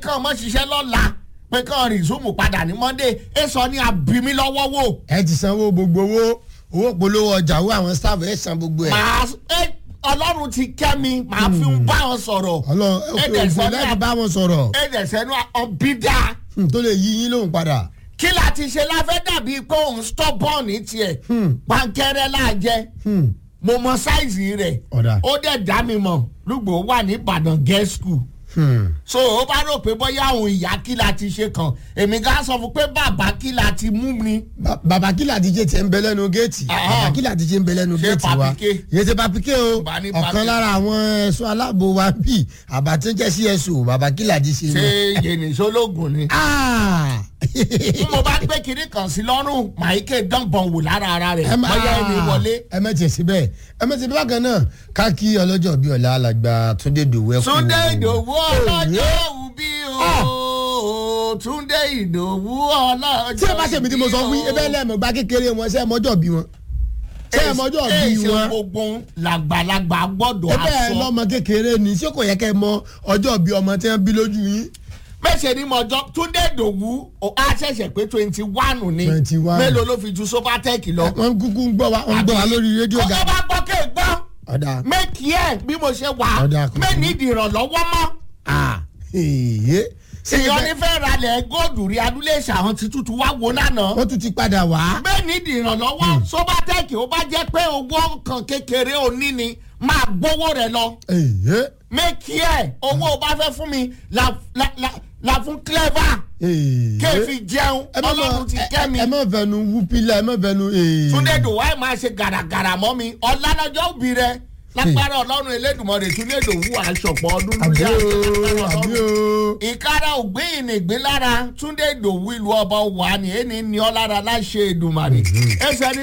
kàn mọ́ ṣiṣẹ́ lọ́la pé kàn rìsúmù padà ní monday ẹ sọ ní abimi lọ́wọ́ wò. ẹ ti sanwó gbogbo owó owó polówó ọjà owó àwọn staff ẹ san gbogbo ẹ. màá ẹ ọlọ́run ti kẹ́ mi màá fi ń bá wọn sọ̀rọ̀. ọlọ́run ẹ Ẹ̀dẹ̀ òfin sẹ́nu láti bá wọn sọ̀rọ̀ ẹ̀dẹ̀ sẹ́nu ọ̀bídà Hmm, tó lè yí yín lóhùn padà. kí la ti ṣe láfẹ́ dàbí pé òun stubborn ní tiẹ̀ pankẹ́rẹ́ láàjẹ́ Hmm, mo mọ sáìzì rẹ̀ Ọ̀dà. ó dẹ̀ dá mi mọ̀ lùgbò wà ní ìbàdàn girls school hmm. so ó bá rò pé bóyá òun ìyá kí la ti ṣe kàn èmi ká sọ fún pé bàbá kí la ti mú mi. Ba- bàbá kìlà díje tiẹ̀ ń bẹ lẹ́nu géètì Ah. bàbá kìlà díje ń bẹ lẹ́nu Ṣé géètì wa papike? yé ṣe papike o Bá ní ọ̀kan papike. lára àwọn ẹ̀ṣọ́ aláàbò wa bíi àbátúnjẹ́ cso bàbá kìlà díje ṣé ni. yẹnìṣólógún ni. Ah! bí mo bá gbé kinní kan sí lọ́rùn màáké dánbọ̀n wò lára ara rẹ̀ ẹ má bóyá ẹni wọlé. ẹ má tiẹ̀ síbẹ̀ ẹ má tiẹ̀ bákan náà ká kí ọlọ́jọ́ bíi ọ̀la alàgbà túndé dòwú ẹ kú. túndé ìdòwú ọlọ́jọ́ òbí o túndé ìdòwú ọlọ́jọ́ tí ẹ bá ṣe mi tí mo sọ fún yín ebe lẹ́ẹ̀mọ̀ gba kékeré wọn ṣe é mọ́jọ́ bí wọn ṣe é mọ́jọ́ bí èsì wọn gbogbo làgbàlagbà gbọ́dọ̀ ebe ẹ aṣọ. lọ́mọ kékeré ni ṣé kò yẹ kẹ́ ẹ mọ ọjọ́ bí ọmọ tí wọ́n bí lójú yín. mẹ́sẹ̀ ni mọ̀jọ́ túndé ìdòwú ó- á ṣẹ̀ṣẹ̀ pé twenty one ni 21. mélòó ló fi ju sobatec lọ. wọ́n kúkú ń gbọ́ wa wọ́n ń gbọ́ wa lórí rédíò ga. ọkọ bá gbọ́ kéè gbọ́ ọ̀dà mẹ́kì ẹ̀ bí mo ṣe wà Ọ̀dà kò mẹ́ni ìdìrànlọ́wọ́ mọ́. èyí èèyàn ní fẹ́ ralẹ̀ góòdù rí adúlé ṣàwọn ti tútù wá wo lánàá. wọ́n tún ti padà wá. mẹ́ni ìdìrànlọ́wọ́ sobatec ó bá jẹ́ pé owó kan kékeré òní ni máa gbówó rẹ̀ lọ. èyí mẹ́kì ẹ̀ owó bá fẹ́ fún mi la la la la fún clever èyí. kéèfì jẹun ẹ má ọlọ́run ti ẹ- kẹ́ mi. ẹ má fẹnu wú pílà ẹ má fẹnu. èyí. túndé dòwá ẹ̀ máa ṣe gàràgàrà mọ́ mi ọ̀lànàjọ́ òbí rẹ̀ lágbára ọlọ́run elédùnmọ́ rẹ̀ túndé dòwú àṣọpọ̀ ọdún àbí lórí o àwọn àbí o. ìkárà ògbéyìn nìgbín lára túndé dòwú ìlú ọba wà ní ẹni ní ọ lára láṣẹ èdùmàrè ẹsẹ ní